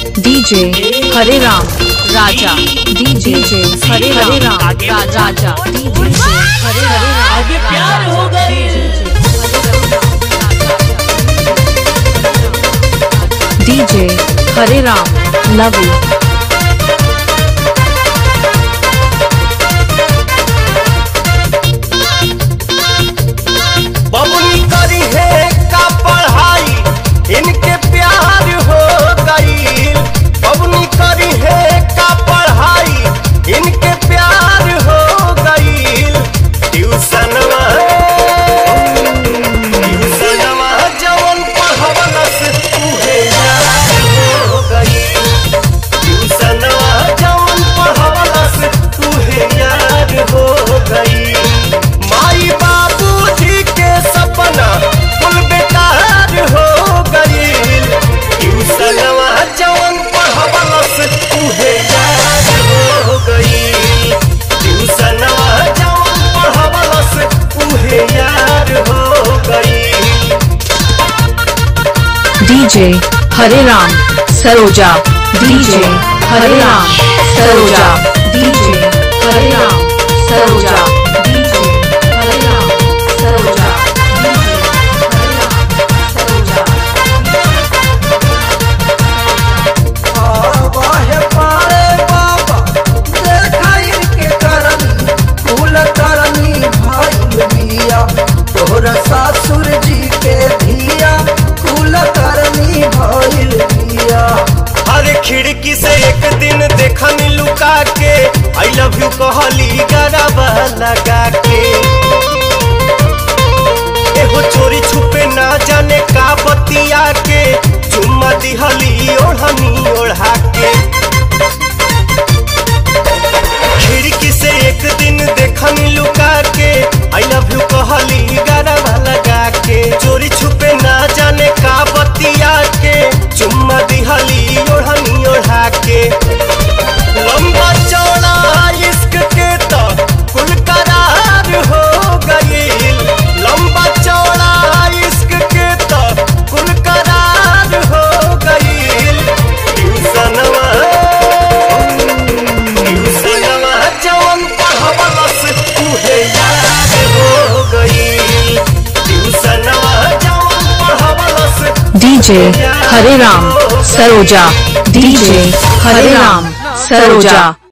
DJ हरे राम राजा DJ हरे हरे राम राजा राजा डीजे हरे हरे राम आगे प्यार हो गए डीजे हरे राम लव यू बबुनी करी है का पढ़ाई इनके प्यार हो गई बबुनी करी है का पढ़ाई इनके प्यार हो गई ट्यूशनवा ट्यूशनवा जवन पढ़वलस उहे यार हो गई ट्यूशनवा जवन पढ़वलस उहे यार हो गई माई बाबूजी के सपना कुल बेकार हो गई ट्यूशनवा जवन पढ़वलस उहे यार हो गई ट्यूशनवा जवन पढ़वलस उहे यार हो गई डीजे हरे राम सरोजा डीजे हरे राम सरोजा डीजे हरे राम सरोजा डीजे हरे राम सरोजा डीजे हरे राम सरोजा बाहे पारे बाबा देखाई के करनी कुल करनी भाई बिया तोहर सासुर जी के धिया कुल करनी भइल बिया हर खिड़की से एक दिन देखनी लुका के आई लव यू कहली गरबा लगा के एहो चोरी छुपे ना जाने का बतिया के चुम्मा दिहली ओढ़नी ओढ़ा के खिड़की से एक दिन देखनी लुका के आई लव यू कहली गरबा लगा के चोरी छुपे ना जाने का बतिया के चुम्मा दिहली ओढ़नी ओढ़ा के लंबा चौड़ा इश्क के तो कुल करार हो गई लंबा चौड़ा इश्क के तो कुल करार हो गई ट्यूशनवा ट्यूशनवा जवन पढ़वलस उहे यार हो गई ट्यूशनवा जवन पढ़वलस डीजे हरे राम सरोजा डीजे हरे राम सरोजा